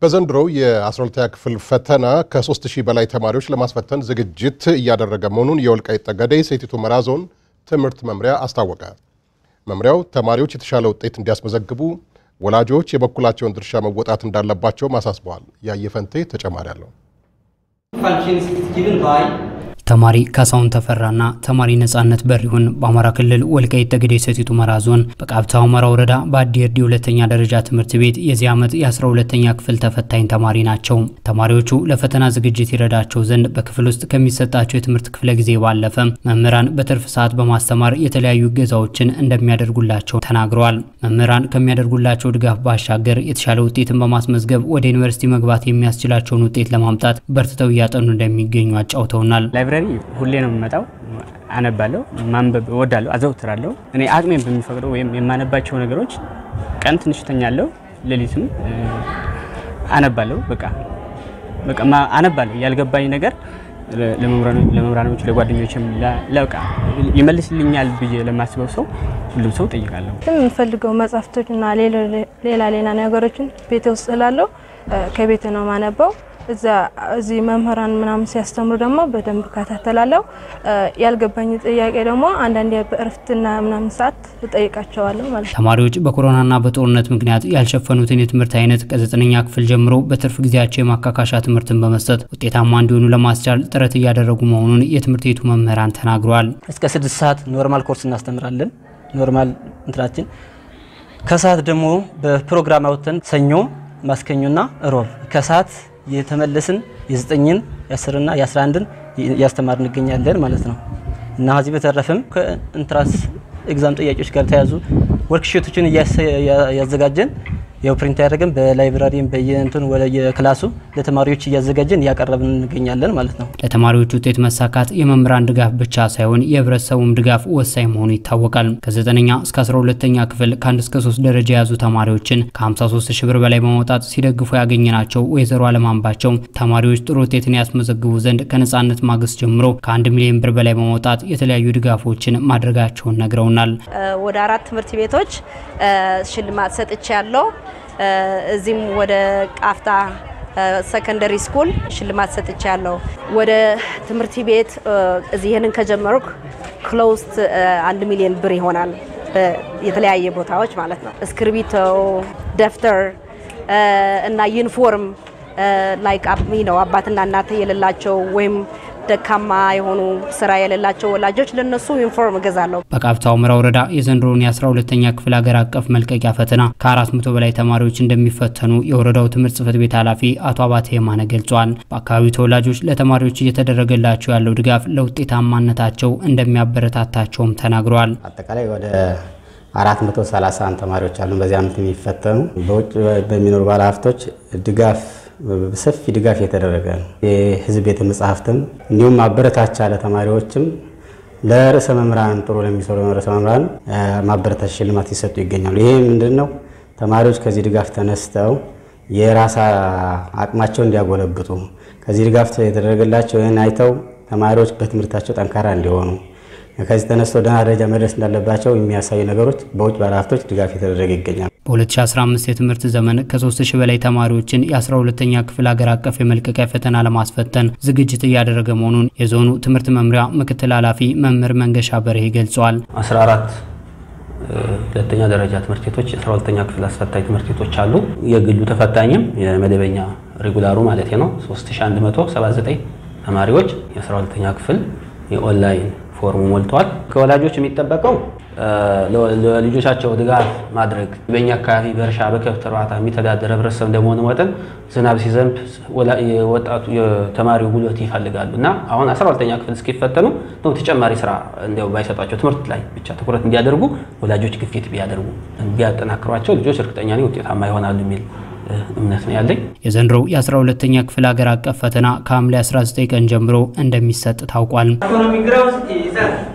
በዘንድሮው የ12ኛ ክፍል ፈተና ከ3000 በላይ ተማሪዎች ለማስፈተን ዝግጅት እያደረገ መሆኑን የወልቃይት ጠገዴ ሰቲት ሁመራ ዞን ትምህርት መምሪያ አስታወቀ። መምሪያው ተማሪዎች የተሻለ ውጤት እንዲያስመዘግቡ ወላጆች የበኩላቸውን ድርሻ መወጣት እንዳለባቸውም አሳስበዋል። ያየፈንቴ ተጨማሪ አለው። ተማሪ ካሳሁን ተፈራና ተማሪ ነጻነት በሪሁን በአማራ ክልል ወልቃይት ጠገዴ ሰቲት ሁመራ ዞን በቃብታ ሁመራ ወረዳ በአዲ እርዲ ሁለተኛ ደረጃ ትምህርት ቤት የዚህ ዓመት የ12ተኛ ክፍል ተፈታኝ ተማሪ ናቸው። ተማሪዎቹ ለፈተና ዝግጅት ይረዳቸው ዘንድ በክፍል ውስጥ ከሚሰጣቸው የትምህርት ክፍለ ጊዜ ባለፈ መምህራን በትርፍ ሰዓት በማስተማር የተለያዩ እገዛዎችን እንደሚያደርጉላቸው ተናግረዋል። መምህራን ከሚያደርጉላቸው ድጋፍ ባሻገር የተሻለ ውጤትን በማስመዝገብ ወደ ዩኒቨርሲቲ መግባት የሚያስችላቸውን ውጤት ለማምጣት በርትተው እያጠኑ እንደሚገኙ አጫውተውናል። ላይብራሪ ሁሌ ነው የምመጣው። አነባለሁ፣ ማንበብ እወዳለሁ፣ አዘውትራለሁ። እኔ አቅሜን በሚፈቅደው ወይም የማነባቸው ነገሮች ቀን ትንሽ ተኛለሁ፣ ሌሊትም አነባለሁ። በቃ በቃ አነባለሁ። ያልገባኝ ነገር ለመምህራኖች ለጓደኞችም ለቃ ይመልስልኛል ብዬ ለማስበው ሰው ሁሉም ሰው ጠይቃለሁ። የምፈልገው መጽሐፍቶችና ሌላ ሌላ ነገሮችን ቤቴ ውስጥ ስላለው ከቤት ነው ማነበው እዛ እዚህ መምህራን ምናምን ሲያስተምሩ ደግሞ በደንብ እከታተላለሁ። ያልገባኝ ጥያቄ ደግሞ አንዳንዴ በእረፍትና ምናምን ሰዓት እጠይቃቸዋለሁ ማለት ነው። ተማሪዎች በኮሮናና በጦርነት ምክንያት ያልሸፈኑትን የትምህርት አይነት ከዘጠነኛ ክፍል ጀምሮ በትርፍ ጊዜያቸው የማካካሻ ትምህርትን በመስጠት ውጤታማ እንዲሆኑ ለማስቻል ጥረት እያደረጉ መሆኑን የትምህርት ቤቱ መምህራን ተናግረዋል። እስከ ስድስት ሰዓት ኖርማል ኮርስ እናስተምራለን። ኖርማል እንትናችን ከሰዓት ደግሞ በፕሮግራም አውጥተን ሰኞ ማስከኞና ሮብ ከሰዓት የተመለስን የዘጠኝን የአስርና የአስራ አንድን እያስተማር እንገኛለን ማለት ነው እና ከዚህ በተረፈም ከኢንትራንስ ኤግዛም ጥያቄዎች ጋር ተያዙ ወርክሾቶችን እያዘጋጀን ያው ፕሪንት ያደረገን በላይብራሪም በየእንትን ወደ የክላሱ ለተማሪዎች እያዘጋጀን እያቀረብን እንገኛለን ማለት ነው። ለተማሪዎች ውጤት መሳካት የመምህራን ድጋፍ ብቻ ሳይሆን የህብረተሰቡም ድጋፍ ወሳኝ መሆኑ ይታወቃል። ከዘጠነኛ እስከ 12ተኛ ክፍል ከአንድ እስከ ሶስት ደረጃ የያዙ ተማሪዎችን ከ53 ሺህ ብር በላይ በማውጣት ሲደግፉ ያገኘናቸው ወይዘሮ አለማንባቸው ተማሪዎች ጥሩ ውጤትን ያስመዘግቡ ዘንድ ከነጻነት ማግስት ጀምሮ ከአንድ ሚሊዮን ብር በላይ በማውጣት የተለያዩ ድጋፎችን ማድረጋቸውን ነግረውናል። ወደ አራት ትምህርት ቤቶች ሽልማት ሰጥቼ ያለው እዚህም ወደ ቃፍታ ሰከንደሪ ስኩል ሽልማት ሰጥቼ ያለው ወደ ትምህርት ቤት እዚህ ይህንን ከጀመርኩ ክሎስት አንድ ሚሊዮን ብር ይሆናል። የተለያየ ቦታዎች ማለት ነው። እስክርቢቶ፣ ደፍተር እና ዩኒፎርም ላይክ ነው አባትና እናት የሌላቸው ወይም ደካማ የሆኑ ስራ የሌላቸው ወላጆች ለነሱ ዩኒፎርም እገዛለሁ። በቃብታ ሁመራ ወረዳ የዘንድሮውን የ12ተኛ ክፍል ሀገር አቀፍ መልቀቂያ ፈተና ከ400 በላይ ተማሪዎች እንደሚፈተኑ የወረዳው ትምህርት ጽሕፈት ቤት ኃላፊ አቶ አባተ የማነ ገልጿል። በአካባቢው ተወላጆች ለተማሪዎች እየተደረገላቸው ያለው ድጋፍ ለውጤታማነታቸው እንደሚያበረታታቸውም ተናግረዋል። አጠቃላይ ወደ 431 ተማሪዎች አሉ በዚህ ዓመት የሚፈተኑ በውጭ በሚኖሩ ባለሀብቶች ድጋፍ ሰፊ ድጋፍ የተደረገ ነው። የህዝብ ቤተ መጻሕፍትም እንዲሁም ማበረታቻ ለተማሪዎችም ለርዕሰ መምህራን ጥሩ ለሚሰሩ ርዕሰ መምህራን ማበረታቻ ሽልማት ሲሰጡ ይገኛሉ። ይሄ ምንድን ነው? ተማሪዎች ከዚህ ድጋፍ ተነስተው የራስ አቅማቸው እንዲያጎለብቱ ከዚህ ድጋፍ የተደረገላቸው ይህን አይተው ተማሪዎች በትምህርታቸው ጠንካራ እንዲሆኑ ከዚህ ተነስተው ደህና ደረጃ መድረስ እንዳለባቸው የሚያሳዩ ነገሮች በውጭ ባለሀብቶች ድጋፍ የተደረገ ይገኛል። በ2015 የትምህርት ዘመን ከ3000 በላይ ተማሪዎችን የ12ተኛ ክፍል ሀገር አቀፍ የመልቀቂያ ፈተና ለማስፈተን ዝግጅት እያደረገ መሆኑን የዞኑ ትምህርት መምሪያ ምክትል ኃላፊ መምህር መንገሻ በርሄ ገልጸዋል። 14 ሁለተኛ ደረጃ ትምህርት ቤቶች 12ተኛ ክፍል አስፈታኝ ትምህርት ቤቶች አሉ። የግሉ ተፈታኝም የመደበኛ ሬጉላሩ ማለት ነው 3179 ተማሪዎች የ12ተኛ ክፍል የኦንላይን ፎርሙ ሞልተዋል። ከወላጆች የሚጠበቀው ለልጆቻቸው ድጋፍ ማድረግ። በእኛ አካባቢ በእርሻ በከብት እርባታ የሚተዳደር ህብረተሰብ እንደመሆኑ መጠን ዝናብ ሲዘንብ ወጣቱ የተማሪው ጉልበት ይፈልጋሉ እና አሁን 12ተኛ ክፍል እስኪፈተኑ ተጨማሪ ስራ እንዲያው ባይሰጧቸው ትምህርት ላይ ብቻ ትኩረት እንዲያደርጉ ወላጆች ግፊት ቢያደርጉ ቢያጠናክሯቸው ልጆች እርግጠኛ ነኝ ውጤታማ ይሆናሉ የሚል እምነት ነው ያለኝ። የዘንድሮው የ12ተኛ ክፍል ሀገር አቀፍ ፈተና ከሐምሌ 19 ቀን ጀምሮ እንደሚሰጥ ታውቋል።